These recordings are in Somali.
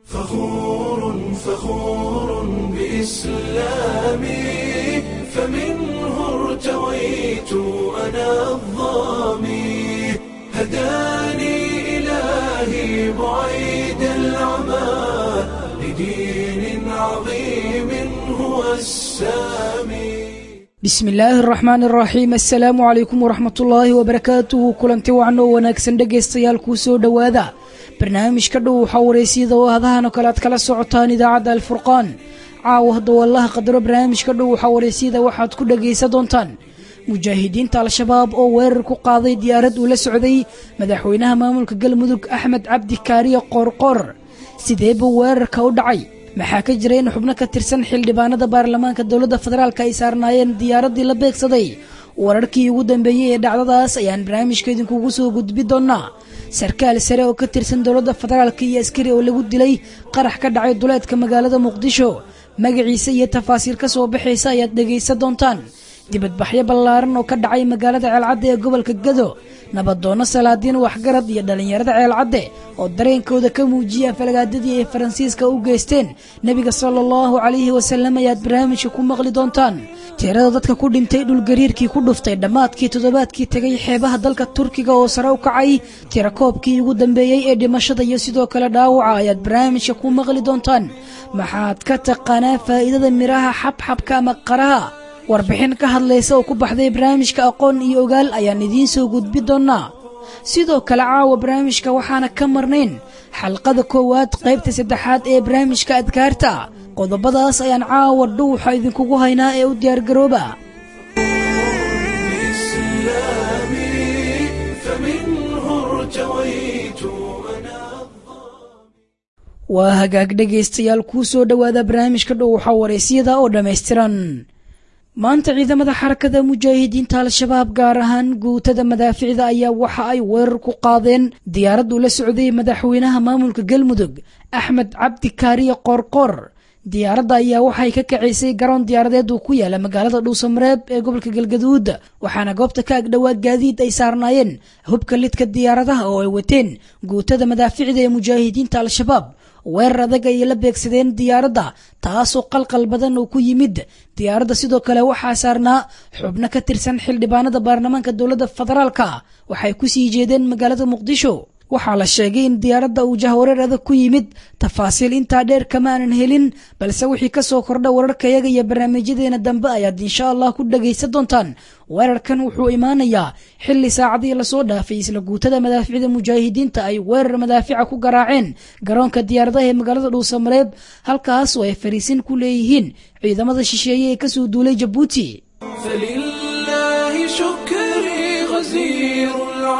فخور فخور بإسلامي فمنه ارتويت أنا الظامي هداني إلهي بعيد العمى لدين عظيم هو السامي bismi illaahi araxmaan araxiim assalaamu calaykum waraxmatullaahi wabarakaatuhu kulanti wacan oo wanaagsan dhegaystayaal kuu soo dhowaada barnaamijka dhow waxaa waraysyada oo hadahan oo kale aad kala socotaan idaacadda alfurqaan caawa hadda wallaha qadaro barnaamijka dhow waxaa waraysyada waxaad ku dhagaysan doontaan mujaahidiinta al-shabaab oo weerar ku qaaday diyaarad uu la socday madaxweynaha maamulka galmudug axmed cabdi kaariye qoorqoor sidee buu weerarka u dhacay maxaa ka jira in xubno ka tirsan xildhibaanada baarlamaanka dowladda federaalk ay saarnaayeen diyaaraddii la beegsaday wararkii ugu dambeeyey ee dhacdadaas ayaan barnaamijka idinkugu soo gudbi doonaa sarkaal sare oo ka tirsan dowladda federaalk iyo askari oo lagu dilay qarax ka dhacay duleedka magaalada muqdisho magaciisa iyo tafaasiir ka soo baxaysa ayaad dhegaysan doontaan dibadbaxyo ballaaran oo ka dhacay magaalada ceelcadde ee gobolka gado nabadoonno salaadiin waxgarad iyo dhallinyarada ceelcadde oo dareenkooda ka muujiya falagaadadii ay faransiiska u geysteen nebiga sala allahu calayhi wasalam ayaad barnaamijka ku maqli doontaan tirada dadka ku dhintay dhulgariirkii ku dhuftay dhammaadkii toddobaadkii tegay xeebaha dalka turkiga oo sare u kacay tirakoobkii ugu dambeeyey ee dhimashada iyo sidoo kale dhaawaca ayaad barnaamijka ku maqli doontaan maxaad ka taqaanaa faa'iidada midhaha xabxabka ama qaraha warbixin ka hadlaysa oo ku baxday barnaamijka aqoon iyo ogaal ayaan idiin soo gudbi doonnaa sidoo kale caawa barnaamijka waxaana ka marnayn xalqada koowaad qaybta saddexaad ee barnaamijka adkaarta qodobadaas ayaan caawa dhuuxa idinkugu haynaa ee u diyaargarooba بإسلامي فمنه ارتويت أنا waa hagaag dhegaystayaal kuu soo dhowaada barnaamijka dhuuxa waraysyada oo dhammaystiran maanta ciidamada xarakada mujaahidiinta al-shabaab gaar ahaan guutada madaaficda ayaa waxa ay weerar ku qaadeen diyaarad uu la socday madaxweynaha maamulka galmudug axmed cabdi kaariye qoorqoor diyaaradda ayaa waxay ka kacaysay garoon diyaaradeed uu ku yaala magaalada dhuusamareeb ee gobolka galgaduud waxaana goobta ka agdhowaa gaadiid ay saarnaayeen hubka lidka diyaaradaha oo ay wateen guutada madaaficda ee mujaahidiinta al-shabaab weerar adag ayay la beegsadeen diyaaradda taasoo qalqal badan oo ku yimid diyaaradda sidoo kale waxaa saarnaa xubno ka tirsan xildhibaanada baarlamaanka dowladda federaalka waxay ku sii jeedeen magaalada muqdisho waxaa la sheegay in diyaaradda uu jahwareer adag ku yimid tafaasiil intaa dheer kama aanan helin balse wixii ka soo kordha wararkayaga iyo barnaamijyadeena dambe ayaad insha allah ku dhagaysan doontaan weerarkan wuxuu imaanayaa xilli saacadii lasoo dhaafay isla guutada madaaficda mujaahidiinta ay weerar madaafica ku garaaceen garoonka diyaaradaha ee magaalada dhuusamareeb halkaas oo ay fariisin ku leeyihiin ciidamada shisheeye ee kasoo duulay jabuuti فلله شكري غزير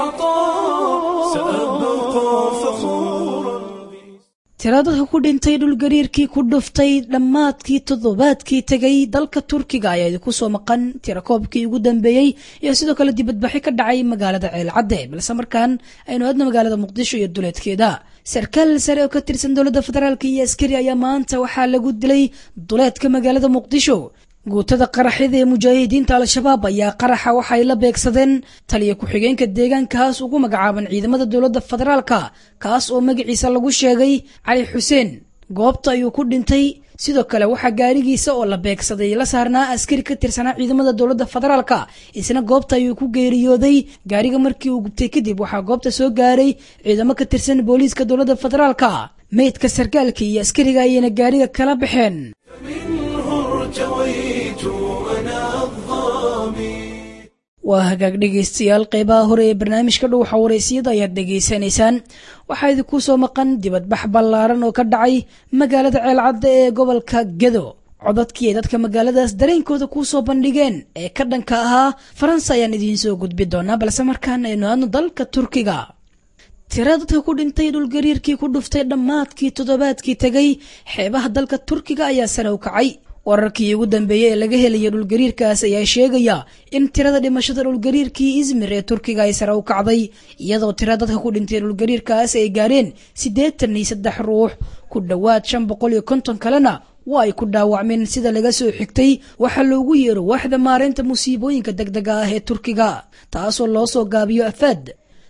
العطاء سأبقى فخورا tira dadka ku dhintay dhulgariirkii ku dhuftay dhammaadkii toddobaadkii tegay dalka turkiga ayaa idinku soo maqan tirakoobkii ugu dambeeyey iyo sidoo kale dibadbaxi ka dhacay magaalada ceelcadde balse markaan aynu aadna magaalada muqdisho iyo duleedkeeda sarkaal sare oo ka tirsan dowladda federaalk iyo askari ayaa maanta waxaa lagu dilay duleedka magaalada muqdisho guutada qaraxyada ee mujaahidiinta al-shabaab ayaa qaraxa waxay la beegsadeen taliya ku-xigeenka deegaankaas ugu magacaaban ciidamada dowladda federaalka kaas oo magaciisa lagu sheegay cali xuseen goobta ayuu ku dhintay sidoo kale waxaa gaarigiisa oo la beegsaday la saarnaa askari ka tirsanaa ciidamada dowladda federaalka isna goobta ayuu ku geeriyooday gaariga markii uu gubtay kadib waxaa goobta soo gaaray ciidamo ka tirsan booliiska dowladda federaalka meydka sarkaalka iyo askariga ayayna gaariga kala baxeen منه ارتويت أنا الظامي waa hagaag dhegaystayaal qeybaha hore ee barnaamijka dhuuxa waraysiyada ayaad dhegaysanaysaan waxaa idinku soo maqan dibadbax ballaaran oo ka dhacay magaalada ceelcadda ee gobolka gado codadkii ay dadka magaaladaas dareenkooda kuu soo bandhigeen ee ka dhanka ahaa faransa ayaan idiin soo gudbi doonaa balse markaan aynu aadno dalka turkiga tira dadka ku dhintay dhulgariirkii ku dhuftay dhammaadkii toddobaadkii tegay xeebaha dalka turkiga ayaa sare u kacay wararkii ugu dambeeyey ee laga helaya dhulgariirkaas ayaa sheegaya in tirada dhimashada dhulgariirkii izmir ee turkiga ay sare u kacday iyadoo tira dadka ku dhintay dhulgariirkaas ay gaareen siddeetan iyo saddex ruux ku dhowaad shan boqol iyo konton kalena waa ay ku dhaawacmeen sida laga soo xigtay waxaa loogu yeero waaxda maareynta musiibooyinka degdega ah ee turkiga taasoo loo soo gaabiyo afaad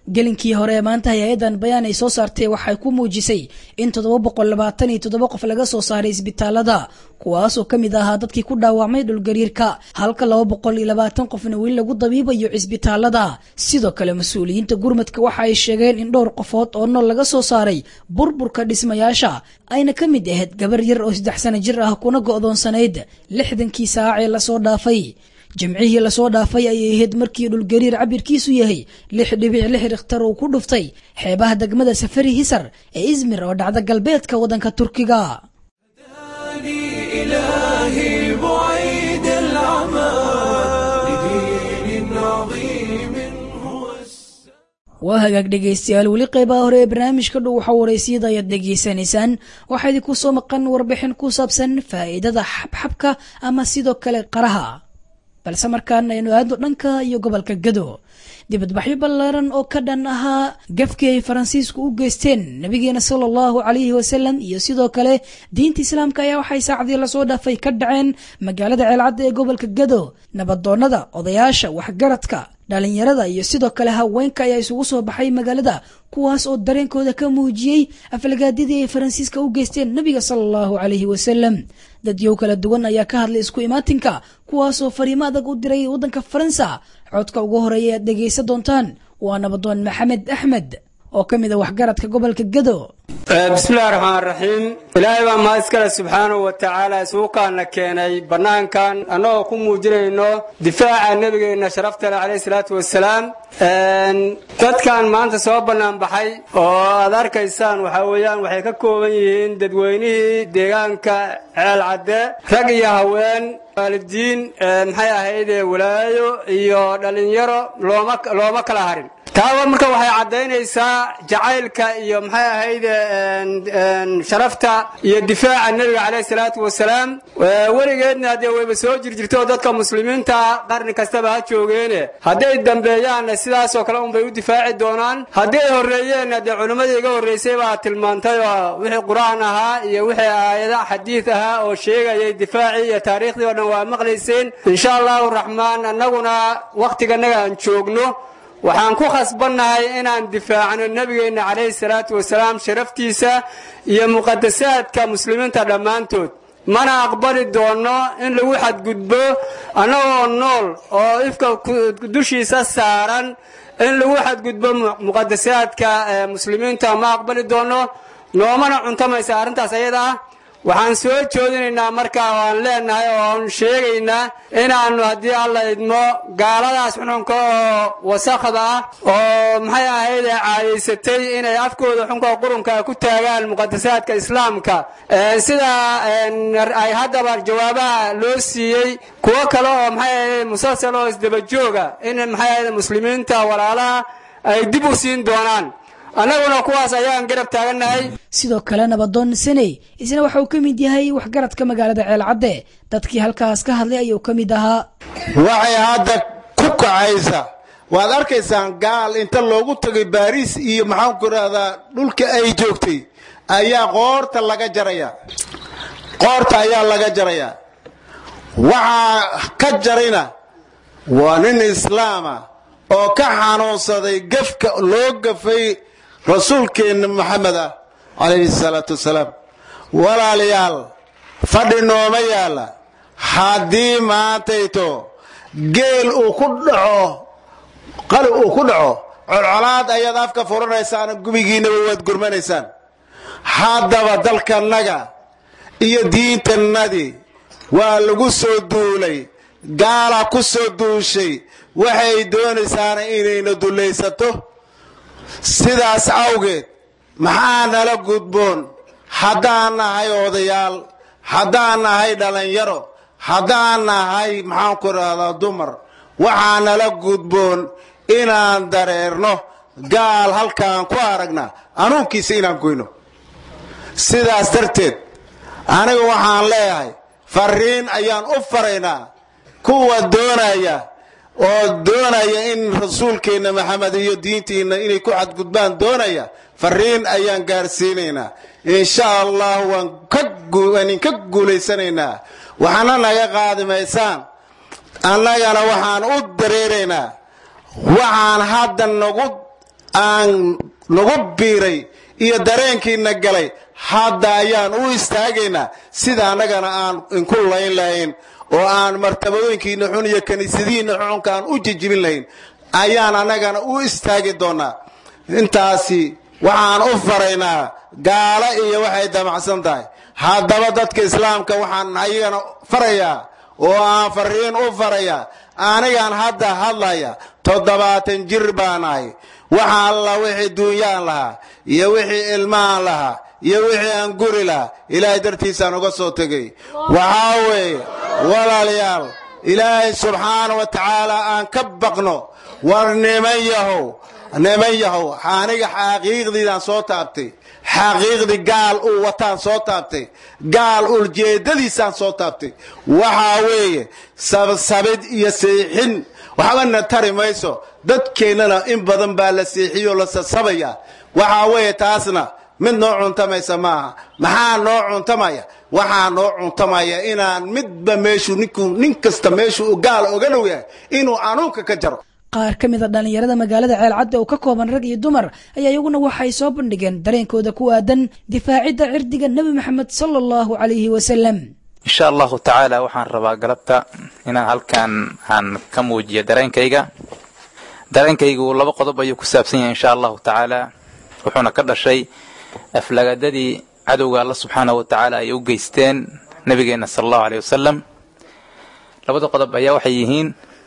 gelinkii hore ee maanta hay-adan bayaan ay soo saartay waxay ku muujisay in toddoba boqol labaatan iyo toddoba qof laga soo saaray isbitaalada kuwaasoo ka mid ahaa dadkii ku dhaawacmay dhulgariirka halka laba boqol iyo labaatan qofna weli lagu dabiibayo cisbitaalada sidoo kale mas-uuliyiinta gurmadka waxa ay sheegeen in dhowr qofood oo nool laga soo saaray burburka dhismayaasha ayna ka mid ahayd gabar yar oo saddex sano jir ah kuna go'doonsanayd lixdankii saac ee lasoo dhaafay jimcihii lasoo dhaafay ayay ahayd markii dhulgariir cabirkiisu yahay lix dhibic lix rikhtar uu ku dhuftay xeebaha degmada safari hisar ee izmir oo dhacda galbeedka waddanka turkiga إلهي بعيد العمى لدين عظيم هو waa hagaag dhegaystayaal weli qeybaha hore ee barnaamijka dhow waxa waraysiyada ayaad dhegaysanaysaan waxaa idinku soo maqan warbixin ku saabsan faa'iidada xabxabka ama sidoo kale qaraha balse markaan aynu aadno dhanka iyo gobolka gado dibadbaxyo ballaaran oo ka dhan ahaa gafkii ay faransiisku u geysteen nabigeena sala allahu calayhi wasalam iyo sidoo kale diinta islaamka ayaa waxay saacadii lasoo dhaafay ka dhaceen magaalada ceelcadda ee gobolka gado nabadoonnada odayaasha waxgaradka dhalinyarada iyo sidoo kale haweenka ayaa isugu soo baxay magaalada kuwaas oo dareenkooda ka muujiyey aflagaadidii ay faransiiska u geysteen nabiga sala allahu calayhi wasalam dadyow kala duwan ayaa ka hadlay isku imaatinka kuwaasoo fariimo adag u diray waddanka faransa codka ugu horeeya aad dhegaysan doontaan waa nabadoon maxamed axmed oo ka mid a waxgaradka gobolka gado bismillahi raxmaan raxiim ilaahay baa mahad iskale subxaanahu wa tacaala isuukaana keenay bannaankan annagoo ku muujinayno difaaca nebigeenna sharaftale calayhi salaatu wasalaam dadkan maanta soo bannaan baxay oo aad arkaysaan waxaa weeyaan waxay ka kooban yihiin dadweynihii deegaanka ceel cadde rag iyo haween waalidiin maxay ahayd walaayo iyo dhallinyaro looma looma kala harin taaba marka waxay caddaynaysaa jacaylka iyo maxay ahayd sharafta iyo difaaca nebiga caleyhi salaatu wasalaam weligeedna dee wayba soo jirjirto dadka muslimiinta qarni kastaba ha joogeene hadday dambeeyaanna sidaasoo kale unbay u difaaci doonaan haddii ay horreeyeenna dee culimmadii iga horraysay baa tilmaantay oo wixii qur-aan ahaa iyo wixii aayada xadiid ahaa oo sheegayay difaacii iyo taariikhdii oo dhan waa maqlayseen insha allahu raxmaan annaguna wakhtiganaga aan joogno waxaan ku khasbannahay inaan difaacno nebigeenna calayhi salaatu wasalaam sharaftiisa iyo muqadasaadka muslimiinta dhammaantood mana aqbali doonno in lagu xadgudbo annagoo nool oo ifka dushiisa saaran in lagu xadgudbo muqadasaadka muslimiinta ma aqbali doonno noomana cuntamaysa arrintaas ayada ah waxaan soo joodinaynaa markaa oo aan leenahay oo aan sheegaynaa inaannu haddii alla idmo gaaladaas xunxunka oo wasakhda ah oo maxay ahayd ee caadaysatay inay afkooda xunka qurunka ku taagaan muqadasaadka islaamka sida ay haddaba jawaabaha loo siiyey kuwo kale oo maxay ahayd musalsal oo isdabajooga in maxay ahayd muslimiinta walaalaha ay dib u siin doonaan annaguna kuwaas ayaan garab taagannahay sidoo kale nabadoon saney isna waxa uu ka mid yahay waxgaradka magaalada ceelcadde dadkii halkaas ka hadlay ayuu ka mid ahaa waxay hadda ku kacaysa waad arkaysaan gaal inta loogu tagay baariis iyo maxaanku idhahdaa dhulka ay joogtay ayaa qoorta laga jaraya qoorta ayaa laga jaraya waxaa ka jarayna waa nin islaama oo ka xanuunsaday gafka loo gafay rasuulkeenna maxamed ah calayhi salaatu wasalaam walaalayaal fadhi nooma yaalla haddii maantayto geel uu ku dhaco qali uu ku dhaco colcolaad ayaad afka furanaysaan gubigiinaba waad gurmanaysaan haddaba dalkanaga iyo diintannadii waa lagu soo duulay gaala ku soo duushay waxay doonaysaana inayna dullaysato sidaas awgeed maxaa nala gudboon haddaan nahay odayaal haddaan nahay dhallinyaro haddaan nahay maxaanku idhahdaa dumar waxaa nala gudboon inaan dareerno gaal halkaan ku aragna anuunkiisa inaan goyno sidaas darteed aniga waxaan leeyahay fariin ayaan u faraynaa kuwa doonaya oo doonaya in rasuulkeenna maxamed iyo diintiinna inay ku xadgudbaan doonaya fariin ayaan gaarsiinaynaa insha allah waan idinka guulaysanaynaa waxaana naga qaadi maysaan annagana waxaan u dareeraynaa waxaan hadda nagu aan nagu biiray iyo dareenkiina galay hadda ayaan u istaagaynaa sida annagana aan inku layn lahayn oo aan martabadooyinkiina xun iyo kiniisadihiina xunka aan u jijibin lahayn ayaan annagana u istaagi doonaa intaasi waxaan u faraynaa gaalo iyo waxay damacsan tahay haddaba dadka islaamka waxaan ayagana farayaa oo aan fariin u farayaa anigaan hadda hadlaya toddobaatan jir baan ahay waxa alla wixii duunyaan lahaa iyo wixii ilmahaan lahaa iyo wixii aan guri lahaa ilaahay dartiisaan uga soo tegay waxaa weeye walaalayaal ilaahay subxaana wa tacaala aan ka baqno war niman yahow niman yahow aniga xaqiiqdiidaan soo taabtay xaqiiqdii gaal uu wataan soo taabtay gaal uljeedadiisaan soo taabtay waxaa weeye sabsabid iyo siixin waxbana tari mayso dadkeennana in badan baa la siixiyoo la sasabaya waxaa weeye taasna mid noo cuntamaysa maaha maxaa noo cuntamaya waxaa noo cuntamaya inaan midba meeshuu ninku nin kasta meeshuu gaal oga dhow yahay inuu anuunka ka jaro qaar ka mid a dhallinyarada magaalada ceelcadda oo ka kooban rag iyo dumar ayaa iyaguna waxay soo bandhigeen dareenkooda ku aadan difaacidda cirdiga nebi maxamed sala allahu calayhi wasalam insha allahu tacaala waxaan rabaa galabta inaan halkan aan ka muujiyo dareenkayga dareenkaygu laba qodob ayuu ku saabsan yahay insha allahu tacaala wuxuuna ka dhashay aflagadadii cadowga alla subxaanahu wa tacaala ay u geysteen nabigeenna sala allahu aleyh wasalam labada qodob ayaa waxay yihiin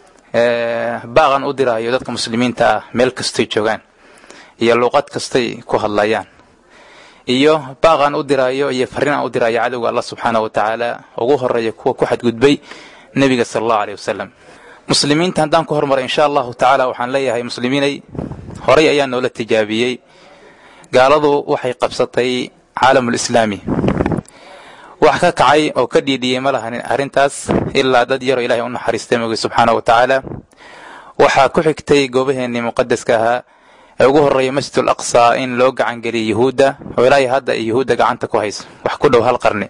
baaqan u diraayo dadka muslimiinta ah meel kastoy joogaan iyo luuqad kastay ku hadlayaan iyo baaqan u diraayo iyo farriinaan u diraayo cadowga allah subxaanahu wa tacaala ugu horeeya kuwa ku xadgudbay nebiga sala allahu aleyh wasalam muslimiinta haddaan ku hormaray insha allahu tacaala waxaan leeyahay muslimiinay horay ayaa noola tijaabiyey gaaladu waxay qabsatay caalamul islaami wax ka kacay oo ka dhiidhiyey ma lahanin arrintaas ilaa dad yaroo ilahay u naxariistay moogay subxaana wa tacaala waxaa ku xigtay goobaheennii muqadaska ahaa ee ugu horreeya masjidul aqsa in loo gacangeliyay yuhuudda oo ilaahay hadda ay yuhuudda gacanta ku hayso wax ku dhow hal qarni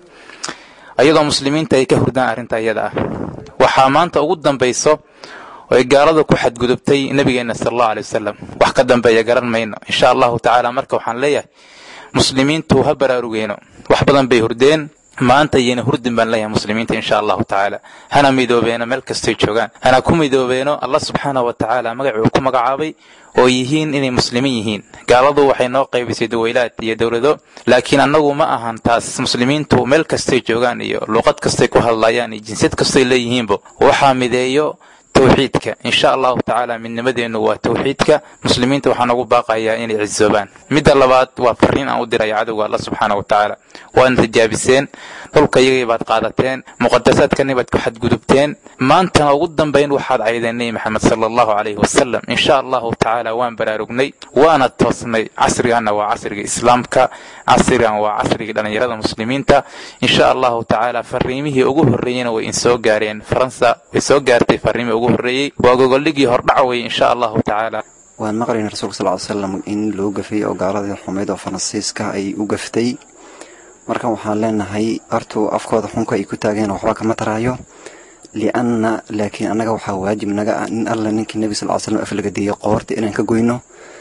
iyadoo muslimiinta ay ka hurdaan arrinta iyada ah waxaa maanta ugu dambayso oy gaalada ku xadgudubtay nebigeenna sala allahu aley wasalam wax ka dambeeya garan mayno insha allahu tacaala marka waxaan leeyahay muslimiintu ha baraarugeeno wax badan bay hurdeen maanta iyana hurdin baan leeyahay muslimiinta insha allahu tacaala hana midoobeeno meel kastoy joogaan hana ku midoobeeno allah subxaanah wa tacaala magacuu ku magacaabay oo yihiin inay muslimiin yihiin gaaladu waxay noo qaybisay dawaylaad iyo dowlado laakiin annagu ma ahan taas muslimiintu meel kastay joogaan iyo luuqad kastay ku hadlayaan iyo jinsiyad kastoy leeyihiinba waxaa mideeyo tawxiidka insha allahu tacaala midnimadeennu waa tawxiidka muslimiinta waxaan ugu baaqayaa inay cisoobaan midda labaad waa fariin aan u diraya cadowga alla subxaana wa tacaala waadna tijaabiseen dhulka iyagii baad qaadateen muqadasaadkani baad ku xadgudubteen maantana ugu dambayn waxaad caydeen nebi maxamed sala allahu calayhi wasalam insha allahu tacaala waan baraarugnay waana toosnay casriganna waa casriga islaamka casrigan waa casrigii dhallinyarada muslimiinta insha allahu tacaala fariimihii ugu horreeyeyna way insoo gaareen faransa way soo gaartay fariimihii ugu horreeyey waa gogoldhigii hordhac wey insha allahu tacaala waan maqlayna rasuulka sal ly slam in loo gafay oo gaaladii xumayd oo faransiiska ay u gaftay marka waxaan leenahay hortuu afkooda xunka ay ku taageen waxba kama taraayo lianna laakiin annaga waxaa waajib naga ah in alla ninkii nebi sal ly slam aflagadeeyey qoorta inaan ka goyno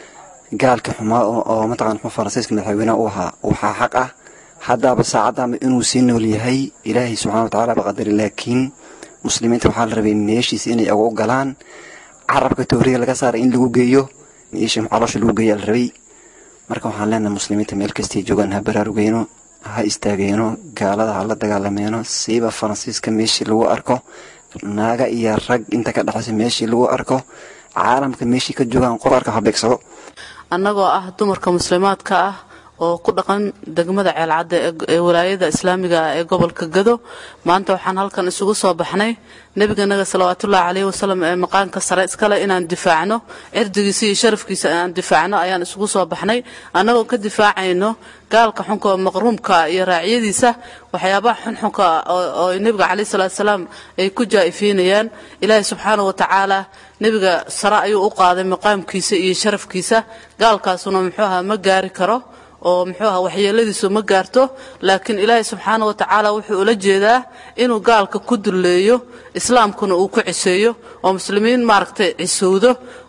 gaalka xumaa oo mataqana xuma faransiiska madaxweynaha u ahaa waxaa xaq ah haddaaba saacaddaama inuu sii nool yahay ilaahay subxana wa tacala ba qadari laakiin muslimiinta waxaa la rabay meeshiisa inay ugu galaan carabka tooriga laga saaray in lagu geeyo meesha caloosha lagu geeya la rabay marka waxaan leenahay muslimiinta meel kastay joogaan ha baraarugeyno ha istaageeno gaalada ha la dagaalameeno siiba faransiiska meeshii lagu arko naaga iyo rag inta ka dhexaysa meeshii lagu arko caalamka meeshii ka joogaan qof arka ha beegsado annagoo ah dumarka muslimaadka ah oo ku dhaqan degmada ceelcadda ee walaayada islaamiga ah ee gobolka gado maanta waxaan halkan isugu soo baxnay nebiganaga salawaatullaahi caleyhi wasalam ee maqaanka sare iskale inaan difaacno cirdigiisa iyo sharafkiisa inaan difaacno ayaan isugu soo baxnay annagoo ka difaacayno gaalka xunka oo maqruumka iyo raacyadiisa waxyaabaha xunxunka oo nebiga caleyhi salaatu salaam ay ku jaa'ifiinayaan ilaahay subxaana wa tacaala nebiga sare ayuu u qaaday maqaamkiisa iyo sharafkiisa gaalkaasuna muxuu ahaa ma gaari karo oo muxuu aha waxyeeladiisu ma gaarto laakiin ilaahay subxaana wa tacaala wuxuu ula jeedaa inuu gaalka ku dulleeyo islaamkuna uu ku ciseeyo oo muslimiin maaragtay cisowdo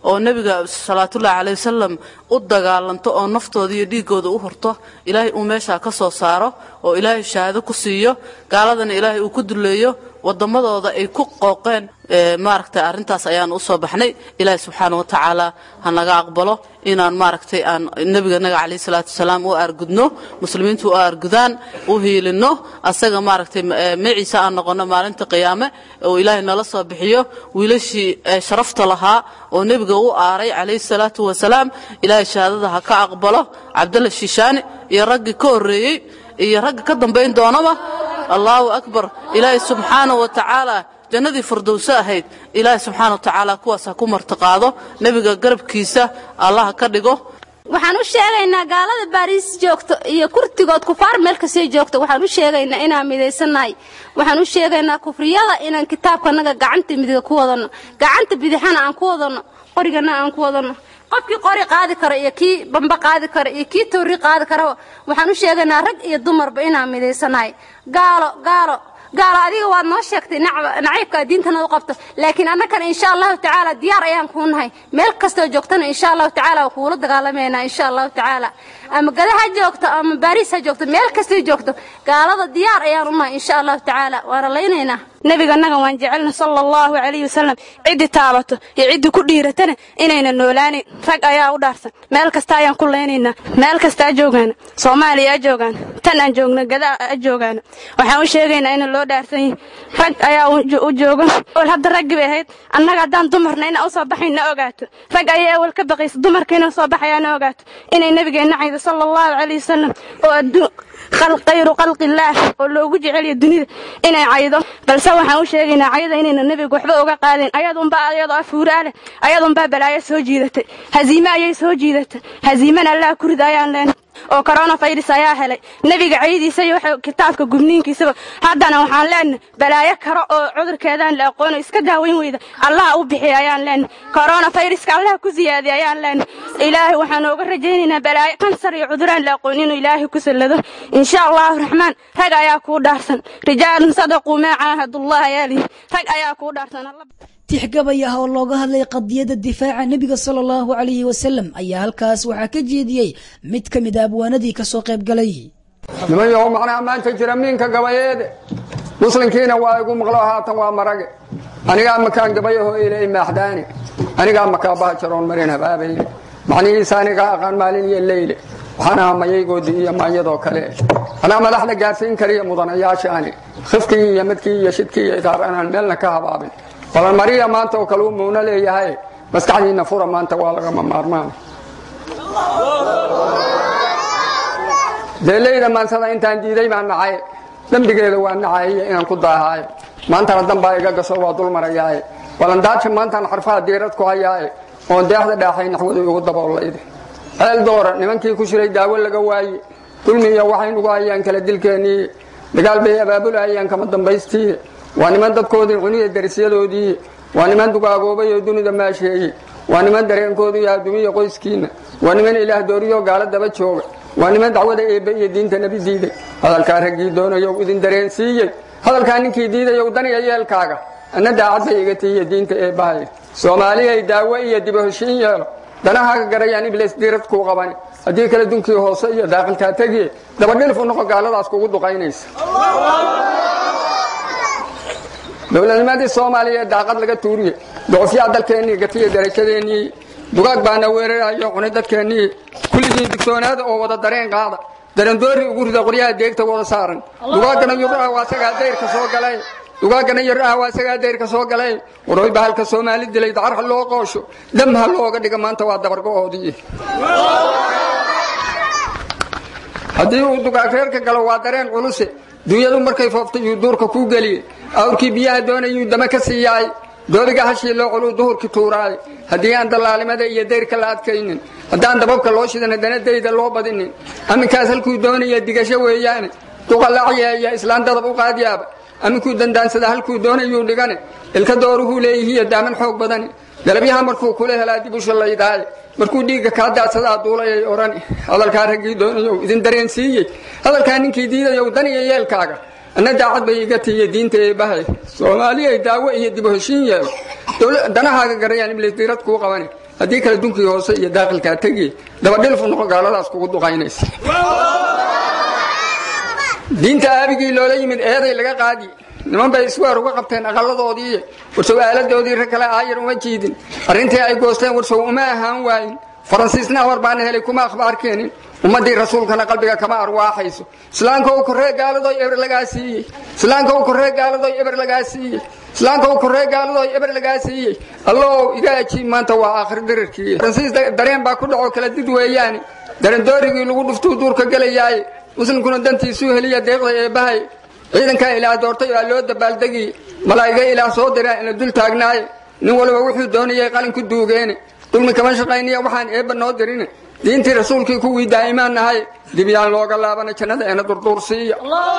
oo nebiga salawaatullaahi caleyhi wasalam u dagaalanto oo naftooda iyo dhiiggooda u hurto ilaahay uu meeshaa ka soo saaro oo ilaahay shahaado ku siiyo gaaladana ilaahay uu ku duleeyo wadammadooda ay ku qooqeen maaragtay arrintaas ayaan usoo baxnay ilaahay subxaana wa tacaala ha naga aqbalo inaan maaragtay aan nebiganaga calayhi salaatu wasalaam u aargudno muslimiintu u aargudaan u hiilinno asaga maaragtay maciisa aan noqonno maalinta qiyaame oo ilaahay nala soo bixiyo wiilashii sharafta lahaa oo nebiga u aaray calayhi salaatu wasalaam ilaahay shahaadada ha ka aqbalo cabdalla shishaani iyo raggii ka horreeyey iyo ragga ka dambayn doonaba allaahu akbar ilaahay subxaana wa tacaala jannadii firdowso ahayd ilaahay subxaana wa tacaala kuwaas ha ku martiqaado nebiga garabkiisa allah ka dhigo waxaan u sheegaynaa gaalada baariis joogto iyo kurtigood kufaar meel kastay joogto waxaan u sheegaynaa inaan midaysannahay waxaan u sheegaynaa kufriyada inaan kitaabkanaga gacanta midiga ku wadanno gacanta bidixana aan ku wadanno qorigana aan ku wadanno qofkii qori qaadi karo iyo kii bamba qaadi karo iyo kii toori qaadi karaba waxaan u sheegaynaa rag iyo dumarba inaan midaysannahay gaalo gaalo gaalo adiga waad noo sheegtay naciibkaa diintana u qabto laakiin annagana insha allahu tacaala diyaar ayaan kuu nahay meel kastoo joogtana insha allahu tacaala waa kuula dagaalamaynaa insha allahu tacaala ama gada ha joogto ama baariis ha joogto meel kastay joogto gaalada diyaar ayaan u nahay insha allahu tacaala waana laynaynaa nebiganaga waan jecelna sala allahu calayhi wasalam ciddii taabato iyo ciddii ku dhiiratana inayna noolaanin rag ayaa u dhaarsan meel kasta ayaan ku leynaynaa meel kasta a joogaana soomaaliya a joogaana tan aan joogna gada a joogaana waxaan u sheegaynaa ina loo dhaarsan yihin rag ayaa u jooga ol hadda raggii bay ahayd annaga haddaan dumarna inaan usoo baxayn na ogaato rag ayaa ewel ka baqaysa dumarka inaan soo baxayaa na ogaato inay nebigeenna caydo sala allahu calayhi wasalam oo adduun khayru khalqillaah oo loogu jeceliyo dunida inay caydo balse waxaan u sheegaynaa cayda inayna nebiga waxba uga qaadeen ayadunbaa ayadoo afuuraa leh ayadunbaa balaayo soo jiidatay haziime ayay soo jiidatay haziimana allaha ku rida ayaan leenay oo coronavirus ayaa helay nebiga caydiisa iyo waxa kitaabka gubniinkiisaba haddana waxaan leenahay balaayo karo oo cudurkeedaan la aqoono iska daaweyn weyda allaha u bixiya ayaan leenahay coronaviruska allaha ku siyaadiya ayaan leenahay ilaahay waxaan ooga rajaynaynaa balaayo kansar iyo cuduraan la aqoon inuu ilaahay ku sallado insha allahu raxmaan rag ayaa kuu dhaarsan rijaalun sadaquu maa caahadullah ayaa lihi rag ayaa kuu dhaarsan tixgabay ah oo looga hadlay qadiyadda difaaca nebiga sala allahu calayhi wasalam ayaa halkaas waxaa ka jeediyey mid ka mid a abwaanadii ka soo qayb galay niman yahow macnaha maanta jira miinka gabayeede muslimkiina waa igu maqlo haatan waa marage anigaa makaan gabayaho ilay maaxdaane anigaa makaabaha jaroon marin habaabayle macnihiisa anigaa aqaan maalin iyo leyle waxaan ahaa mayaygoodii iyo maanyadoo kale anaa madaxda gaarsiin kariya mudanayaashaani khifkii iyo madkii iyo shidkii iyo idaar anaan meelna ka habaabin balan mariya maanta oo kale uu muuna leeyahay maskaxdiinna fura maanta waa lagama maarmaan deeleyda maansada intaan diiday baan nacay dembigeeda waa nacayiyo inaan ku daahaaye maantana dambaa iga gaso waa dul marayaaye balandaaja maantaan xarfaha diirad ku hayaaye oon deexda dhaaxay naxwadu igu daboolayde ceel doora nimankii ku shiray daawo laga waaye dulmiya waxay nugu hayaan kala dilkeennii dagaal bay abaabulahayaan kama dambaystii waa niman dadkoodii cuniya darisyadoodii waa niman dugaagoobay oo dunida maasheeye waa niman dareenkoodu iyo adduumiya qoyskiinna waa niman ilaah dooriyo gaalo daba jooga waa niman dacwada eebbe iyo diinta nebi diiday hadalkaa raggii doonayow idin dareensiiyey hadalkaa ninkii diidayow daniya yeelkaaga anna daacad bay iga tiiya diinta eebbahay soomaaliyay daawo iyo diba heshiin yeelo danahaaga garayaan iblis diirad kuu qabani haddii kale dunkii hoose iyo daaqilkaa tegiye dabadhilif u noqo gaaladaas kugu duqaynaysa dowladnimadii soomaaliya daaqad laga tuuriye doqofyaa dalkeennii gatiya darajadeennii dugaag baana weerarayo cunay dadkeennii kulligiin digtoonaada oo wada dareen qaada darandoori ugu rida qoryaha deegta wada saaran dugaagana yuraha waa sagaa dayrka soo galay dugaagana yaraha waa sagaa dayrka soo galay waroy bahalka soomaali dilay dacar ha loo qoosho dam ha looga dhiga maanta waa dabargo'oodii haddii uu dugaag reerka galo waa dareen culuse dunyadu markay fooftay yuu duurka kuu geliyey awrkii biyaha doonayuu dama ka siiyaay doodiga hashii loo culuu duhurkii tuuraay haddii aan dallaalimada iyo dayrka la adkaynin haddaan dababka loo shidan haddana dayda loo badinin aminkaas halkuu doonaya digasho weeyaane duqalacyeeya islaan dadab u qaadyaaba aminkuu dandaansada halkuu doonayuu dhigane ilka dooruhuu leeyihiiyo daaman xoog badani galabyaha markuu kula helaa dib u shallaydaaye markuu dhiigga kaa daadsadaa duulayay odhani hadalkaa raggii doonayow idin dareensiiyey hadalkaa ninkii diidayow daniya yeelkaaga anna daacad bay iga tiiya diinta eebbahay soomaaliyay daawo iyo dib u heshiin yeelo danahaaga garayaan iblis dirad kuu qabani haddii kale dunkii hoose iyo daaqilkaa tegi dabadhilfu noqo gaaladaas kugu duqaynaysa diinta aabigii loola yimid eeday laga qaadi niman bay isweer uga qabteen aqalladoodii warsow aaladoodii rag kale aayar uma jiidin arrintii ay goosteen warsow uma ahaan waayin faransiisna war baana helay kuma akhbaar keenin ummaddii rasuulkana qalbiga kama arwaaxayso islaamka uu korree gaaladoy eber lagaa siiyey islaamka uu korree gaaladoy eber lagaa siiyey islaamka uu korree gaaladoy eber lagaa siiyey allow iga ajiib maanta waa aakhir dirirkii faransiis dareen baa ku dhaco kala did weeyaane darandoorigii lagu dhuftuu duurka gelayaaye muslimkuna dantiisuu heliya deeqda eebbahay ciidankaa ilaah doortay waa loo dabaaldegi malaa'iga ilaah soo diraa ina dul taagnaaye nin waliba wuxuu doonayay qalin ku duugeene dulmi kama shaqayniya waxaan eebba noo dirine diintii rasuulkii kuwii daa'imaan nahay dibyaan looga laabana jannada eena durduursiiya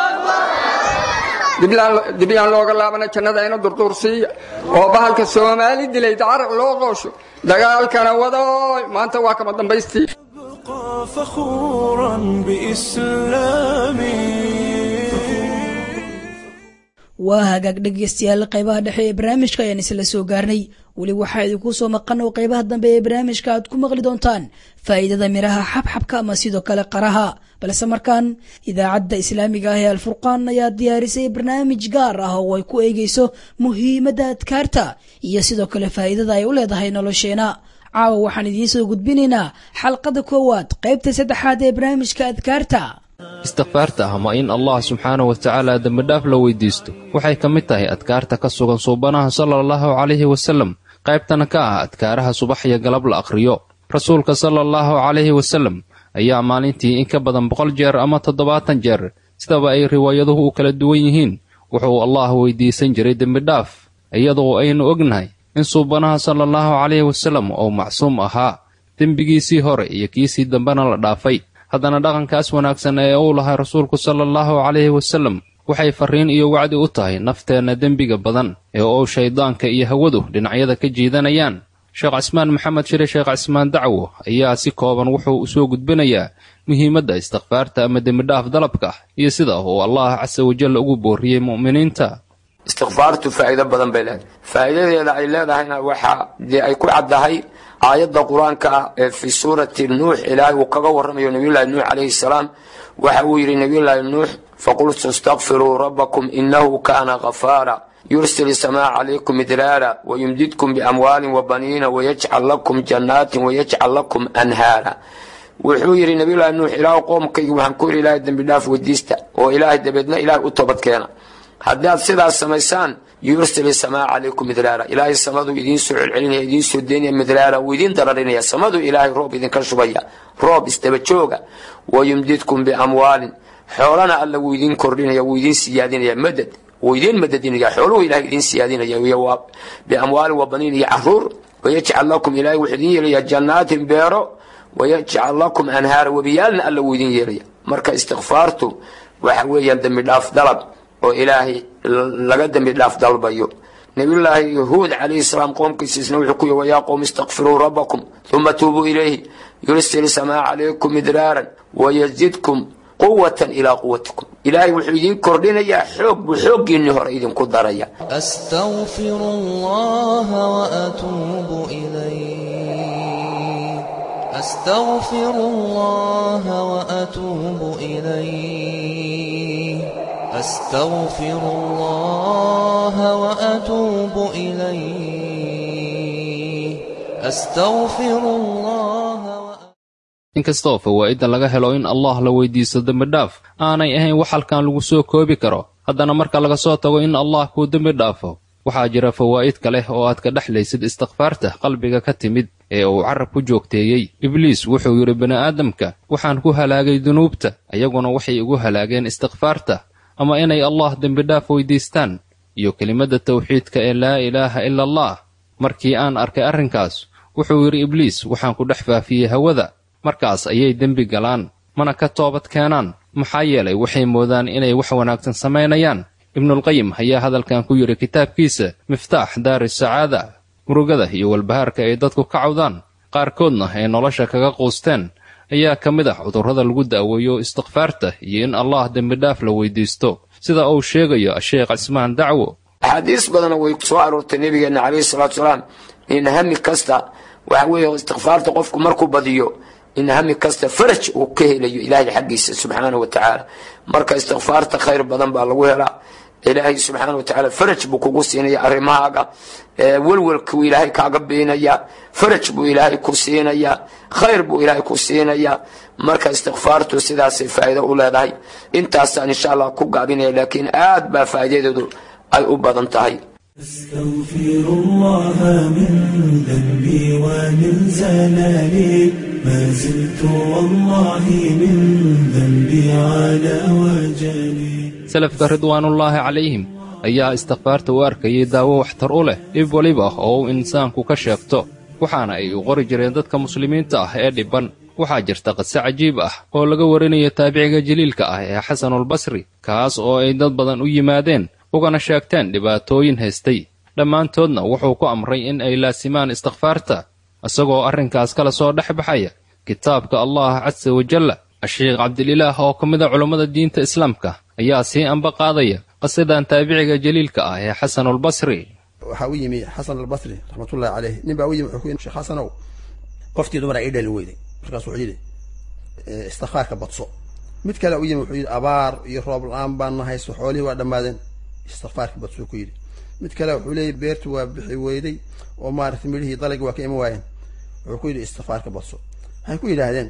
dibyaan looga laabana jannada eena durduursiiya oo bahalka soomaali dilay dacaraq loo qoosho dagaalkana wadooy maanta waa kama dambaystii فخورا بإسلامي waa hagaag dhegeystayaal qaybaha dhexe ee barnaamijka ayaan isla soo gaarnay weli waxaa idinku soo maqan oo qaybaha dambe ee barnaamijka aad ku maqli doontaan faa'iidada miraha xabxabka ama sidoo kale qaraha balse markaan idaacadda islaamiga ah ee alfurqaan ayaa diyaarisay barnaamij gaar ah oo ay ku eegeyso muhiimadda adkaarta iyo sidoo kale faa'iidada ay u leedahay nolosheena caawa waxaan idiin soo gudbinaynaa xalqada koowaad qaybta saddexaad ee barnaamijka adkaarta istikfaarta ama in allah subxaanahu wa tacaala dembidhaaf la weydiisto waxay ka mid tahay adkaarta ka sugan suubanaha sala allahu calayhi wasallam qaybtana ka ah adkaaraha subax iyo galab la akhriyo rasuulka sala allahu calayhi wasallam ayaa maalintii in ka badan boqol jeer ama toddobaatan jeer sidaba ay riwaayaduhu u kala duwan yihiin wuxuu allah weydiisan jiray dembidhaaf iyadoo aynu ognahay in suubanaha sala allahu calayhi wasallam uu macsuum ahaa dembigiisii hore iyo kiisii dambena la dhaafay haddana dhaqankaas wanaagsan ee uu lahay rasuulku sala allahu calayhi wasallam waxay farriin iyo wacdi u tahay nafteenna dembiga badan ee uu shayddaanka iyo hawadu dhinacyada ka jiidanayaan sheekh cismaan maxamed shire sheekh cismaan dacwo ayaa si kooban wuxuu u soo gudbinayaa muhiimadda istikfaarta ama dembidhaaf dalabka iyo sida uu allah casa wajal ugu boorriyey mu'miniinta istikfaartu faa'iido badan bay leedahay faa'iidadeeda ay leedahayna waxaa dee ay ku caddahay aayadda qur-aanka ah ee fii suurati nuux ilaahay uu kaga warramayo nabiyullaahi nuux calayhi salaam waxa uu yidhi nabiyullaahi nuux faqultu istakfiruu rabbakum innahu kaana ghafaara yursil isamaa calaykum idraara wayumdidkum biamwaalin wabaniina wayajcal lakum jannaatin wayajcal lakum anhaara wuxuu yidhi nabiyullaahi nuux ilaahu qoomkayga waxaan ku yidhi ilaahay dembidhaaf weydiista oo ilaahay dabeedna ilaahay u toobadkeena haddaad sidaas samaysaan yursil isamaa calaykum midraara ilaahay samaduu idiin soo celcelinaya idiin soo deynaya midraara wuu idiin dararinaya samaduu ilaahay roob idinka shubaya roob isdaba jooga wayumdidkum biamwaalin xoolana alla wuu idiin kordhinaya wuu idiin siyaadinaya madad wuu idiin madadinaya xooluhu ilahay idiin siyaadinaya iyo biamwaalin wa baniin iyo caruur wayajcal lakum ilaahay wuxuu idiin yeelaya jannaatin beero wayajcal lakum anhaara webiyaalna alla wuu idiin yeelaya marka istikfaartu waxa weeyaan dembi dhaaf dalab oo ilaahay laga dembi dhaaf dalbayo nabiyullaahi yahuud calayhi salaam qoomkiisiisna wuxuu ku yihi wayaa qowm istakfiruu rabbakum uma tuubuu ilayhi yursil samaa calaykum midraaran wayazidkum quwatan ilaa quwatikum ilaahay wuxuu idiin kordhinayaa xoog buu xooggiinni hore idinku daraya أستغفر الله وأتوب إليه أستغفر الله وأتوب إليه أستغفر الله وأتوب إليه أستغفر الله inkastoo fawaa'idda laga helo in allah la weydiisto dembidhaaf aanay ahayn wax halkan lagu soo koobi karo haddana marka laga soo tago in allah kuu dembi dhaafo waxaa jira fawaa'id kale oo aad ka dhexlaysid istikfaarta qalbiga ka timid ee uu carab ku joogteeyey ibliis wuxuu yidhi bini'aadamka waxaan ku halaagay dunuubta ayaguna waxay igu halaageen istikfaarta ama inay allah dembidhaaf weydiistaan iyo kelimadda tawxiidka ee laa ilaaha ila allah markii aan arkay arrinkaas wuxuu yidhi ibliis waxaan ku dhex faafiyey hawada markaas ayay dembi galaan mana ka toobad keenaan maxaa yeelay waxay moodaan inay wax wanaagsan samaynayaan ibnulqayim ayaa hadalkan ku yidhi kitaabkiisa miftaax daari sacaada murugada iyo walbahaarka ay dadku ka cawdaan qaarkoodna ay nolosha kaga quusteen ayaa ka mid ah cudurrada lagu daaweeyo istikfaarta iyo in allah dembidhaaf la weydiisto sida uu sheegayo sheekh cismaan dacwo axaadiis badanna way soo aroortay nebigeenna calayhi salaatu salaam in hami kasta waxa weeye istikfaarta qofku markuu badiyo in hami kasta faraj uu ka helayo ilaahay xaggiisa subxaanahu wa tacaala marka istikfaarta khayr badan baa lagu helaa ilaahay subxaana wa tacaala faraj buu kugu siinaya arrimahaaga welwelkuu ilaahay kaaga beenaya faraj buu ilaahay ku siinaya khayr buu ilaahay ku siinaya marka istikfaartu sidaasay faa'iido u leedahay intaasaan insha allah ku gaabinaya laakiin aad baa faa'iidadeedu ay u badan tahay أستغفر الله من ذنبي ومن زلالي ما زلت والله من ذنبي على وجلي salafka ridwaanullaahi calayhim ayaa istikfaarta u arkayay daawo waxtar u leh dhib weliba oo uu insaanku ka sheegto waxaana ay u qori jireen dadka muslimiinta ah ee dhibban waxaa jirta qise cajiib ah oo laga warinayo taabiciga jaliilka ah ee xasanulbasri kaas oo ay dad badan u yimaadeen ugana sheegteen dhibaatooyin haystay dhammaantoodna wuxuu ku amray in ay laasimaan istikfaarta isagoo arrinkaas kala soo dhex baxaya kitaabka allah casa wajalla asheekh cabdililaah oo ka mida culummada diinta islaamka ayaa sii anba qaadaya qasidan taabiciga jaliilka ah ee xasanulbasri waxaa u yimi xasan albasri raxmatullahi caleyh nin baa u yimi wuxuu ku yidhi sheekh xasanow qoftii dumara ii dhali weyday markaas wuxuu yidhi istikfaarka badso mid kale u yimi wuxuu yidhi abaar iyo roob la-aan baan nahayso xoolihii waa dhammaadeen istikfaarka badsuu ku yidhi mid kale wuxuu leeyay beertu waa bixi weyday oo maaragtay midhihii dalagi waa ka iman waayeen wuxuu ku yidhi istikfaarka badso waxay ku yidhaahdeen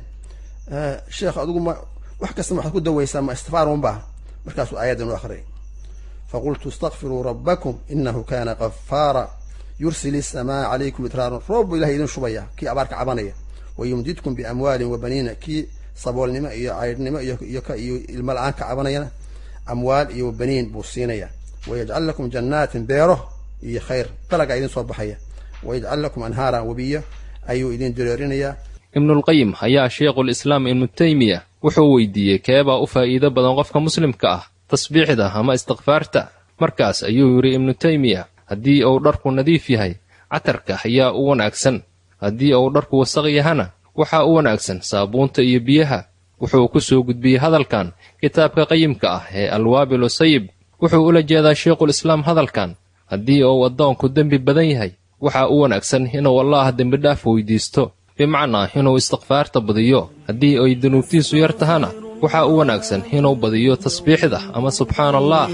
sheekh adigu ma wax kasta waxaad ku dawaysaa ma istikfaar unbaa markaasuu aayaddan u akhriyay faqultu istakfiruu rabbakum inahu kana qafaara yursil isamaa calaykum idraaran roob buu ilahay idin shubaya kii abaarka cabanaya wayumdidkum biamwaalin wa baniina kii saboolnimo iyo caydhnimo iyo iyo ilmo la-aan ka cabanayana amwaal iyo baniin buu siinaya wayajcal lakum jannaatin beero iyo khayr dalagaa idin soo baxaya wayajcal lakum anhaaran webiyo ayuu idin dareerinayaa ibnulqayim ayaa sheikhulislaam ibnu teymiya wuxuu weydiiyey keebaa u faa'iido badan qofka muslimka ah tasbiixda ama istikfaarta markaas ayuu yidhi ibnu teymiya haddii uu dharku nadiif yahay catarka ayaa u wanaagsan haddii uu dharku wasaq yahana waxaa u wanaagsan saabuunta iyo biyaha wuxuu ku soo gudbiyey hadalkan kitaabka qayimka ah ee alwaabilu sayib wuxuu ula jeedaa sheikhulislaam hadalkan haddii uu addoonku dembi badan yahay waxaa u wanaagsan inuu allaah dembidhaaf weydiisto bimacnaa inuu istikfaarta badiyo haddii ay dunuubtiisu yar tahana waxaa u wanaagsan inuu badiyo tasbiixda ama subxaana allah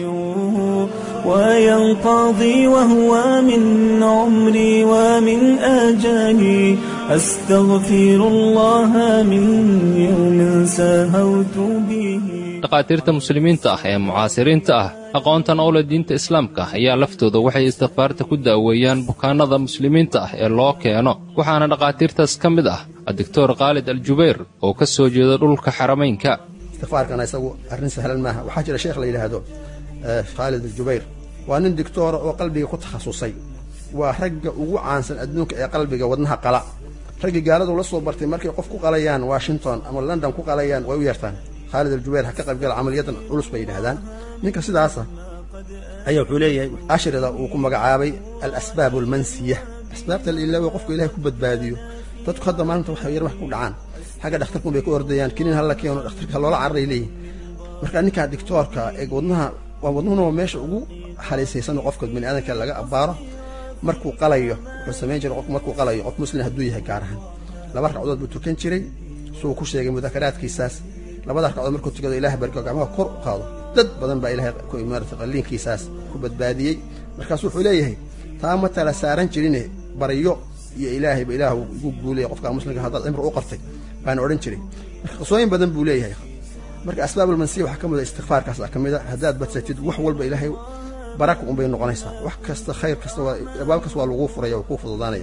وينقضي وهو من عمري ومن آجالي أستغفر الله من يوم سهوت به dhakhaatiirta muslimiinta ah ee mucaasiriinta ah aqoontan owla diinta islaamka ayaa laftooda waxay istikfaarta ku daaweeyaan bukaannada muslimiinta ah ee loo keeno waxaana dhakhaatiirtaas ka mid ah addoctor khaalid aljubayr oo ka soo jeeda dhulka xaramaynka istikfaarkana isagu arrin sahlan maaha waxaa jira sheekh la yidhaahdo khaalid aljubayr waa nin dictoora oo qalbiga ku takhasusay waa ragga ugu caansan adduunka ee qalbiga wadnaha qala raggii gaaladu la soo bartay markay qof ku qalayaan washington ama london ku qalayaan way u yeertaan khaalid aljubayr ha ka qaybgala camaliyadan culus bay yidhaahdaan ninka sidaasa ayaa wuxuu leeyahay ashrida uu ku magacaabay alasbaab almansiya asbaabta la ilaawo qofka ilahay ku badbaadiyo dadku hadda maalinta waxay yar wax ku dhacaan xagga dhakhtarkun bay ku ordayaan kiniin hala keeno dhakhtarka loola cararay leeyihin marka ninkaa dictoorka ee wadnaha waa wadnuhuna waa meesha ugu haliisaysan qofka bani aadamka laga abbaaro markuu qalayo wuxuu samayn jiray qofku markuu qalayo qof muslim hadduu yahay gaar ahaan laba ragcadood buu tukan jiray suu ku sheegay mudakaraadkiisaas labada ragcadood markuu tukado ilaah barko gacmaha kor u qaado dad badan baa ilahay maarata qalliinkiisaas ku badbaadiyey markaasu wuxuu leeyahay taa ma tala saaran jirine baryo iyo ilaahayba ilaah igu guulaya qofka muslimka haddaad cimri u qartay baana odhan jiray marka qisooyin badan buu leeyahay marka asbaabulmansiya waxaa ka mid a istikfaarkaas ka mid a haddaad badsatid wax walba ilaahay baraka unbay noqonaysaa wax kasta khayr kasta waa abaab kasta waa laguu furaya waa kuu fududaanaya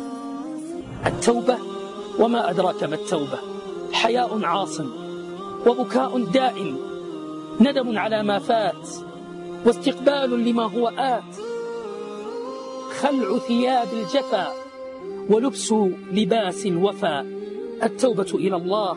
التوبة وما أدراك ما التوبة حياء عاصم وبكاء دائم ندم على ما فات واستقبال لما هو آت خلع ثياب الجفا ولبس لباس الوفا التوبة إلى الله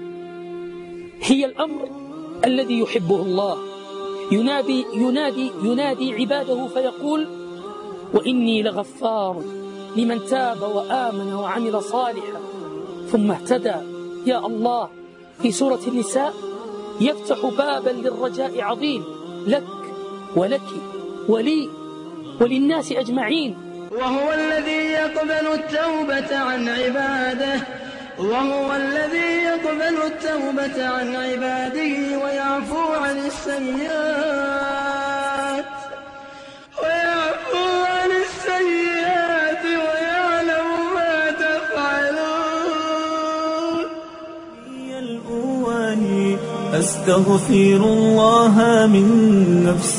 هي الأمر الذي يحبه الله ينادي ينادي ينادي عباده فيقول وإني لغفار لمن تاب وآمن وعمل صالحا ثم اهتدى يا الله في سورة النساء يفتح بابا للرجاء عظيم لك ولك ولي وللناس أجمعين وهو الذي يقبل التوبة عن عباده وهو الذي يقبل التوبة عن عباده ويعفو عن السيئات ويعفو عن السيئات ويعلم ما تفعلون الأواني أستغفر الله من نفس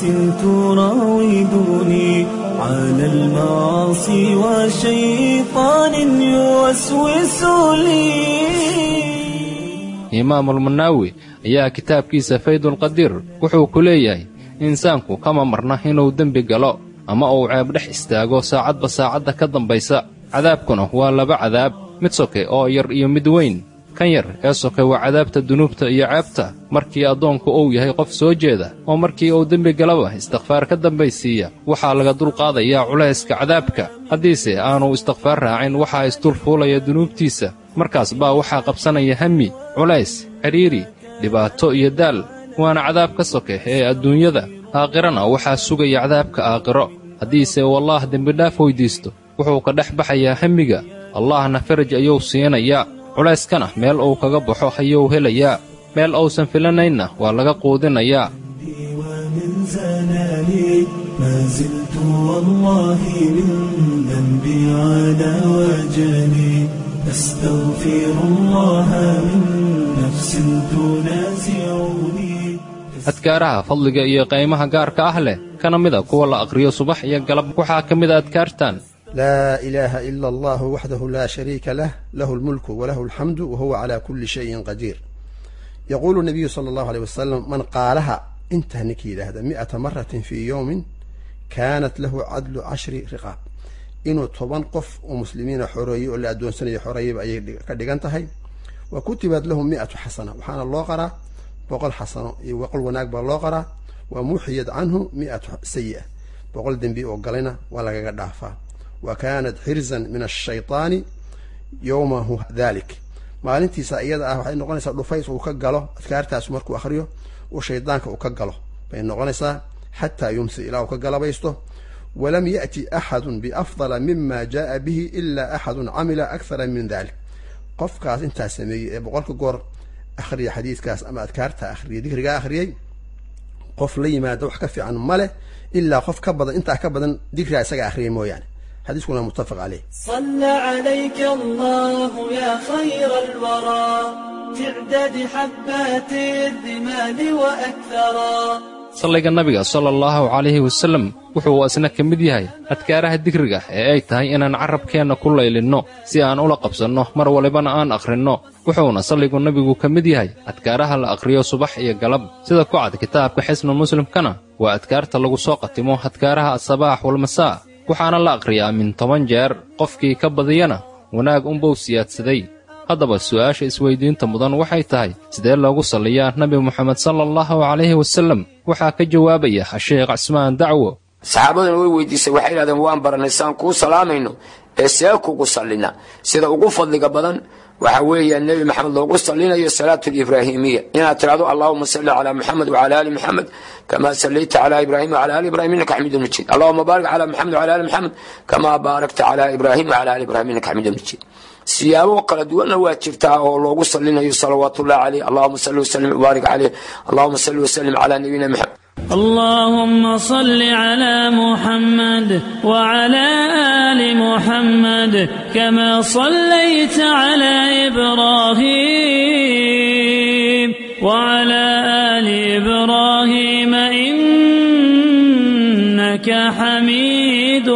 تراودني على المعاصي وشيطان يوسوس لي imaamulmanaawi ayaa kitaabkiisa faydulqadiir wuxuu ku leeyahay insaanku kama marna inuu dembi galo ama uu ceeb dhex istaago saacadba saacadda ka dambaysa cadaabkuna waa laba cadaab mid soke oo yar iyo mid weyn kan yar ee soke waa cadaabta dunuubta iyo ceebta markii addoonku uu yahay qof soo jeeda oo markii uu dembi galaba istikfaar ka dambaysiiya waxaa laga dulqaadayaa culayska cadaabka haddiise aanu istikfaar raacin waxaa isdul fuulaya dunuubtiisa markaas baa waxaa qabsanaya hami culays cidhiiri dhibaato iyo daal waana cadaab ka soke ee adduunyada aakhirana waxaa sugaya cadaabka aakhiro haddiise uu allaah dembidhaaf weyddiisto wuxuu ka dhex baxayaa hamiga allahna faraj ayuu siinayaa culayskana meel uu kaga baxo ayuu helayaa meel uusan filanaynna waa laga quudinayaa ومن زلالي ما زلت والله من ذنبي على وجلي أستغفر الله من نفس تنازعني adkaaraha fadliga iyo qaymaha gaarka ah leh kana mida kuwa la aqhriyo subax iyo galab waxaa ka mid a adkaartan لا إله إلا الله وحده لا شريك له له الملك وله الحمد وهو على كل شيء قدير يقول النبي صلى الله عليه وسلم من قالها انت نكيد هذا مئة مرة في يوم كانت له عدل عشر رقاب إنه طبعا قف ومسلمين حرية ولا أدون سنة حرية بأي كدقنتهي وكتبت لهم مئة حسنة وحان الله قرأ بقول حسنة وقل وناك بالله قرأ ومحيد عنه مئة سيئة بقول دنبي وقلنا ولا قدافا وكانت حرزا من الشيطان يومه ذلك maalintiisa iyada ah waxay noqonaysaa dhufays uu ka galo adkaartaas markuu akhriyo uu shaydaanka uu ka galo bay noqonaysaa xataa yumsi ilaa uu ka galabaysto walam ya'ti axadun biafdala mima jaaa bihi ilaa axadun camila akthara min dalik qofkaas intaas sameeyey ee boqolka goor akhriya xadiidkaas ama adkaarta akhriyay dikrigaa akhriyey qof la yimaada wax ka fiican ma leh ilaa qof ka badan intaa ka badan dikrigaa isaga akhriyay mooyaane xadiiskuna muttafaq caleyh صلى عليك الله يا خير الورى تعدد حبات الرمال وأكثرا salliga nabiga sala allahu calayhi wasallam wuxuu isna ka mid yahay adkaaraha digriga ee ay tahay inaan carrabkeenna ku laylinno si aan ula qabsanno mar walibana aan akhrinno wuxuuna salligu nabigu ka mid yahay adkaaraha la akhriyo subax iyo galab sida ku cad kitaabka xisnu muslimkana waa adkaarta lagu soo qatimo adkaaraha asabaax walmasaa waxaana la akhriyaa min toban jeer qofkii ka badiyana wanaag unbuu siyaadsaday haddaba su'aasha isweyddiinta mudan waxay tahay sidee loogu salliyaa nebi moxamed sala allahu calayhi wasallam waxaa ka jawaabaya sheekh cismaan dacwo saxaabaduna way weydiisay waxay idhahdeen waan baranay saan kuu salaamayno ee see kugu sallina sida ugu fadliga badan waxa weeya nebi maxamed loogu sallinayo salaatu libraahimiya inaad tidhahdo allahuma salli calaa muxamed wacala ali muxamed kama sallayta calaa ibraahim wacala ali ibrahim innaka xamiidun majiid allahuma baarik calaa muxamed wacala ali muxamed kama baarakta calaa ibraahim wacala ali ibrahim innaka xamiidun majiid siyaabo kala duwanna waa jirtaa oo loogu sallinayo salawaatullahi caleyh allahuma salli wasallim wabaarik caleyh allahuma salli wasallim calaa nabiyina maxamed اللهم صل على محمد وعلى آل محمد كما صليت على إبراهيم وعلى آل إبراهيم إنك حميد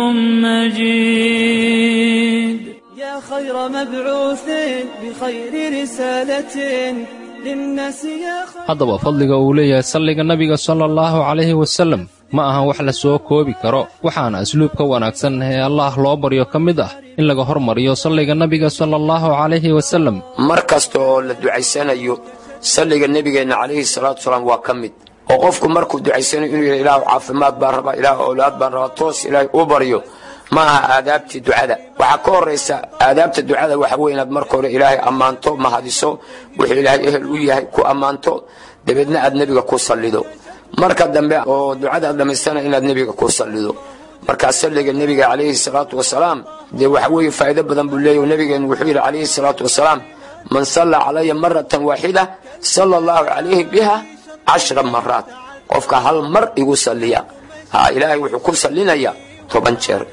مجيد يا خير مبعوث بخير رسالة للناس يا خير haddaba fadliga uu leeyahay salliga nabiga sala allahu calayhi wasallam ma aha wax la soo koobi karo waxaana asluubka wanaagsan ee allaah loo baryo ka mid ah in laga hormariyo salliga nabiga sala allahu calayhi wasallam mar kasta oo la ducaysanayo salliga nebigeenna calayhi salaatu wasalaam waa ka mid oo qofku markuu ducaysanayo inuu yidha ilaahu caafimaad baan rabaa ilaahu owlaad baan rabaa toos ilaahay u baryo ma aha aadaabtii ducada waxaa ka horaysa aadaabta ducada waxa weye inaad marka hore ilaahay ammaanto mahadiso wuxuu ilaahay ehel u yahay ku ammaanto dabeedna aad nebiga ku sallido marka dambe oo ducada aad dhammaystana inaad nebiga ku sallido markaa salliga nebiga calayhi salaatu wasalaam dee waxa weeye faa'iido badan buu leeyahy nebigeenu wuxuu yidhi calayhi salaatu wasalaam man salla calaya maratan waaxida sala allahu calayhi biha cashra maraat qofka hal mar igu salliya ha ilaahay wuxuu ku sallinaya toban jeer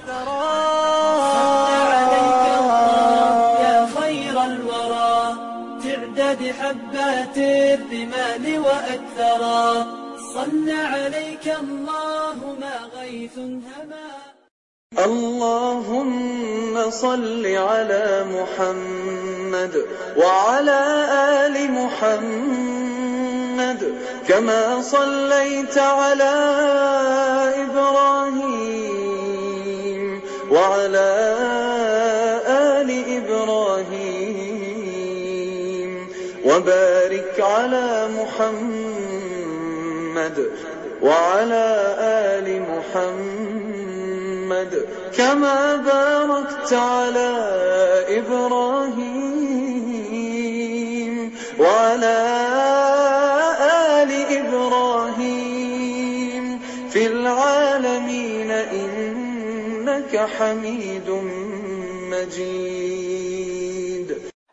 يا خير الورى تعداد حبات الرمال وأكثرا صلى عليك الله ما غيث هما اللهم صل على محمد وعلى آل محمد كما صليت على إبراهيم وعلى آل إبراهيم وبارك على محمد وعلى آل محمد كما باركت على إبراهيم وعلى آل إبراهيم في العالمين إنك حميد مجيد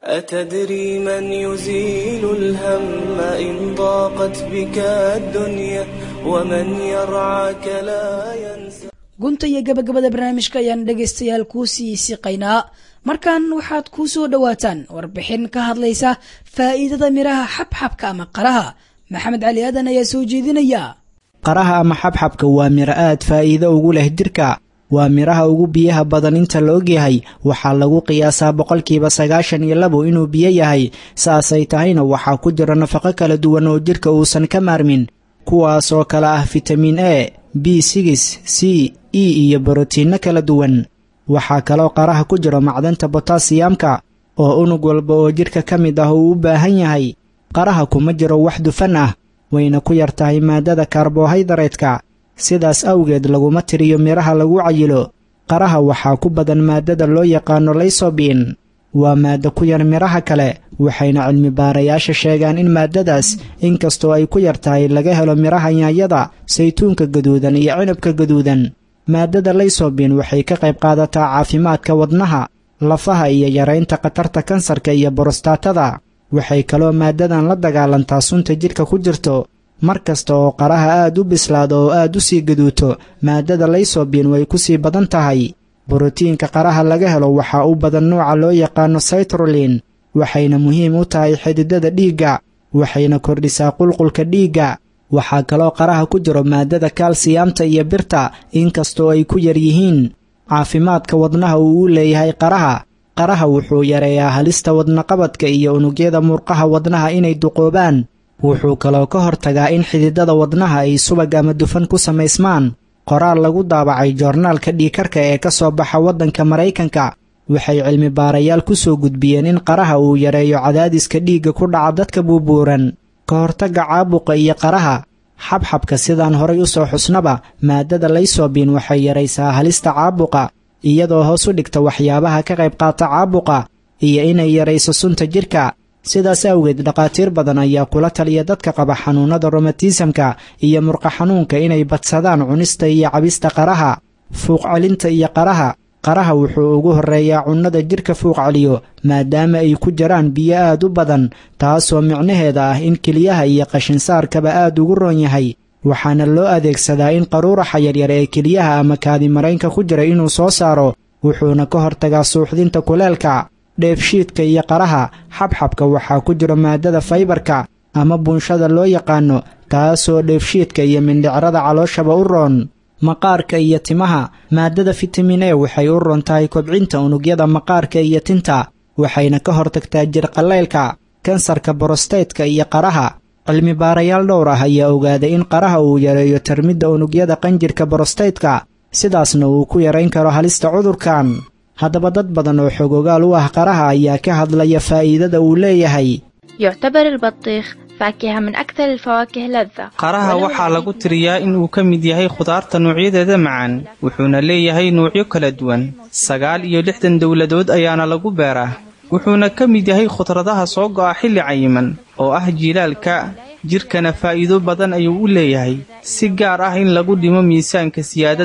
أتدري من يزيل الهم إن ضاقت بك الدنيا ومن يرعاك لا ينسى gunta iyo gabagabada barnaamijka ayaan dhegaystayaal kuu sii siqaynaa markan waxaad kuu soo dhowaataan warbixin ka hadlaysa faa'iidada midhaha xabxabka ama qaraha maxamed cali aadan ayaa soo jeedinaya qaraha ama xabxabka waa midho aad faa'iido ugu leh jirka waa midhaha ugu biyaha badan inta la ogyahay waxaa lagu qiyaasaa boqolkiiba sagaashan iyo labo inuu biyo yahay saasay tahayna waxaa ku jira nafaqo kala duwan oo jirka uusan ka maarmin kuwaas oo kale ah fitamiin e b sigis c e iyo borotiinno kala duwan waxaa kaloo qaraha ku jiro macdanta botasiyamka oo unug walba oo jidhka ka mid ah uu u baahan yahay qaraha kuma jiro wax dufan ah wayna ku yar tahay maaddada karbohaydareedka sidaas awgeed laguma tiriyo midhaha lagu cayilo qaraha waxaa ku badan maaddada loo yaqaano laysobiin waa maaddo ku yar midhaha kale waxayna cilmi baarayaasha sheegaan in maaddadaas inkastoo ay ku yar tahay laga helo midhaha yaanyada saytuunka gaduudan iyo cinabka gaduudan maaddada laysobiin waxay ka qayb qaadataa caafimaadka wadnaha lafaha iyo yaraynta khatarta kansarka iyo borostaatada waxay kaloo maaddadan la dagaalantaa sunta jidhka ku jirto mar kasta oo qaraha aad u bislaado oo aad u sii gaduuto maaddada laysobiin way ku sii badan tahay borotiinka qaraha laga helo waxaa u badan nuuca loo yaqaano saytrolin waxayna muhiim u tahay xididada dhiigga waxayna kordhisaa qulqulka dhiigga waxaa kaloo qaraha ku jiro maaddada kalsiyamta iyo birta inkastoo ay ku yar yihiin caafimaadka wadnaha uu u leeyahay qaraha qaraha wuxuu yareeyaa halista wadnaqabadka iyo unugyada murqaha wadnaha inay duqoobaan wuxuu kaloo ka hortagaa in xididada wadnaha ay subag ama dufan ku samaysmaan qoraal lagu daabacay joornaalka dhiikarka ee ka soo baxa waddanka maraykanka waxay cilmi baarayaal ku soo gudbiyeen in qaraha uu yareeyo cadaadiska dhiigga ku dhaca dadka buubuuran ka hortagga caabuqa iyo qaraha xabxabka sidaan horay u soo xusnaba maaddada laysobiin waxay yaraysaa halista caabuqa iyadoo hoos u dhigta waxyaabaha ka qayb qaata caabuqa iyo inay yarayso sunta jidhka sidaas awgeed dhakhaatiir badan ayaa kula taliya dadka qaba xanuunnada romatismka iyo murqa xanuunka inay badsadaan cunista iyo cabista qaraha fuuq celinta iyo qaraha qaraha wuxuu ugu horreeyaa cunnada jidhka fuuq celiyo maadaama ay ku jiraan biyo aad u badan taasoo micnaheeda ah in keliyaha iyo qashinsaarkaba aad ugu roon yahay waxaana loo adeegsadaa in qaruuraxa yaryar ee keliyaha ama kaadimaraynka ku jira inuu soo saaro wuxuuna ka hortagaa suuxdinta kuleelka dheefshiidka iyo qaraha xabxabka waxaa ku jira maaddada faybarka ama buunshada loo yaqaano taasoo dheefshiidka iyo mindhicrada calooshaba u roon maqaarka iyo timaha maaddada fitamin e waxay u roon tahay kobcinta unugyada maqaarka iyo tinta waxayna ka hortagtaa jirqallaylka kansarka borosteytka iyo qaraha cilmi baarayaal dhowr ah ayaa ogaaday in qaraha uu yareeyo tarmidda unugyada qanjirka borosteytka sidaasna uu ku yarayn karo halista cudurkan haddaba dad badan oo xogogaal u ah qaraha ayaa ka hadlaya faa'iidada uu leeyahay يعتبر البطيخ فاكهة من أكثر الفواكه لذة qaraha waxaa lagu tiriyaa in uu ka mid yahay khudaarta noocyadeeda macaan wuxuuna leeyahay nuucyo kala duwan sagaal iyo lixdan dowladood ayaana lagu beeraa wuxuuna ka mid yahay khudradaha soo go'a xilli cayiman oo ah jiilaalka jidhkana faa'iido badan ayuu u leeyahay si gaar ah in lagu dhimo miisaanka siyaadada ah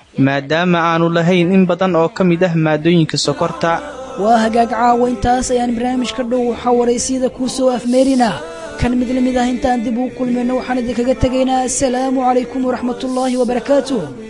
maadaama aanu lahayn in badan oo ka mid ah maadooyinka sokorta waa hagaag caawa intaas ayaan barnaamijka dhow waxaa waraysiyada kuu soo afmeerinaa kan mid la mid ah intaan dib uu kulmayno waxaan idinkaga tegaynaa assalaamu calaykum waraxmatullaahi wabarakaatuh